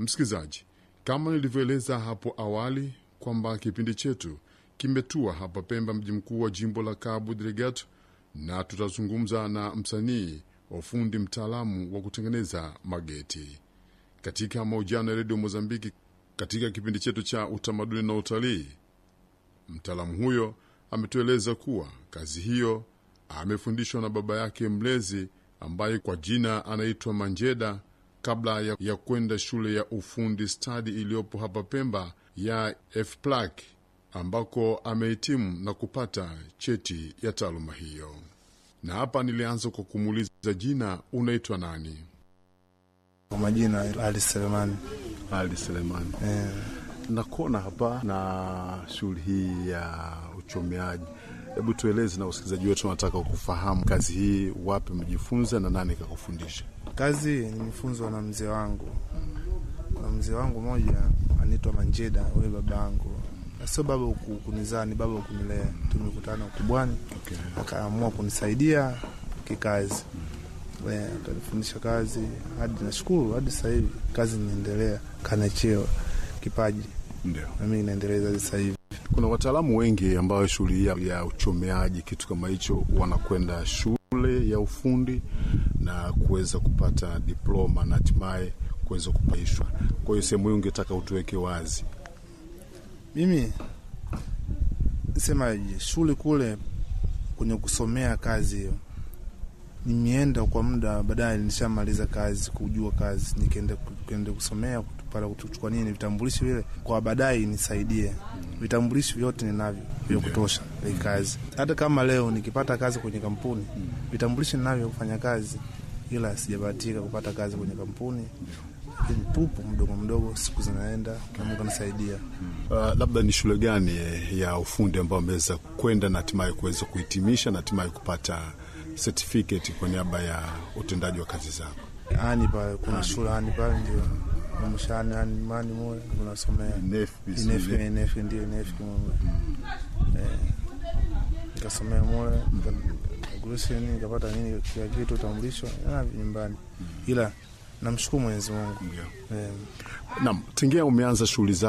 Msikilizaji, kama nilivyoeleza hapo awali kwamba kipindi chetu kimetua hapa Pemba, mji mkuu wa jimbo la Cabo Delgado, na tutazungumza na msanii wa fundi mtaalamu wa kutengeneza mageti katika mahojiano ya redio Mozambiki. Katika kipindi chetu cha utamaduni na utalii, mtaalamu huyo ametueleza kuwa kazi hiyo amefundishwa na baba yake mlezi ambaye kwa jina anaitwa Manjeda kabla ya, ya kwenda shule ya ufundi stadi iliyopo hapa Pemba ya FPLAC ambako amehitimu na kupata cheti ya taaluma hiyo. Na hapa nilianza kwa kumuuliza jina, unaitwa nani? Kwa majina Ali Selemani. Ali Selemani. Eh, Nakuona hapa na shughuli hii ya uchomeaji. Hebu tueleze na wasikilizaji wetu, wanataka kufahamu kazi hii, wapi umejifunza na nani kakufundisha? kazi nimefunzwa na mzee wangu. Kuna mzee wangu mmoja anaitwa Manjeda, huyo baba yangu, Na sio baba ku- kunizaa, ni baba kunilea. Tumekutana ukubwani, Okay. akaamua kunisaidia kikazi, Eh, akanifundisha kazi hadi nashukuru, hadi sasa hivi kazi inaendelea, kana cheo kipaji, Ndio. na mimi naendeleza hadi sasa hivi. Kuna wataalamu wengi ambao shughuli hii ya- ya uchomeaji kitu kama hicho wanakwenda shule ya ufundi na kuweza kupata diploma na hatimaye kuweza kupaishwa. Kwa hiyo sehemu hii ungetaka utuweke wazi. Mimi semaje, shule kule kwenye kusomea kazi hiyo nimeenda kwa muda, baadaye nishamaliza kazi, kujua kazi, nikaenda nikaenda kusomea para kuchukua nini vitambulisho vile, kwa baadaye nisaidie. Vitambulisho vyote ninavyo vya kutosha hii kazi. Hata kama leo nikipata kazi kwenye kampuni, vitambulisho ninavyo kufanya kazi, ila sijabahatika kupata kazi kwenye kampuni, lakini pupo mdogo mdogo, siku zinaenda na Mungu anasaidia. Uh, labda ni shule gani eh, ya ufundi ambao ameweza kwenda na hatimaye kuweza kuhitimisha na hatimaye kupata certificate kwa niaba ya utendaji wa kazi zako? ani pale kuna shule ani pale ndio mshani ani mani moja unasomea inefi inefi ndio inefi moja eh nikasomea moja gurusi nini nikapata nini kila kitu utambulisho na nyumbani, ila namshukuru Mwenyezi Mungu Ndio. eh, Naam, tingia umeanza shughuli zako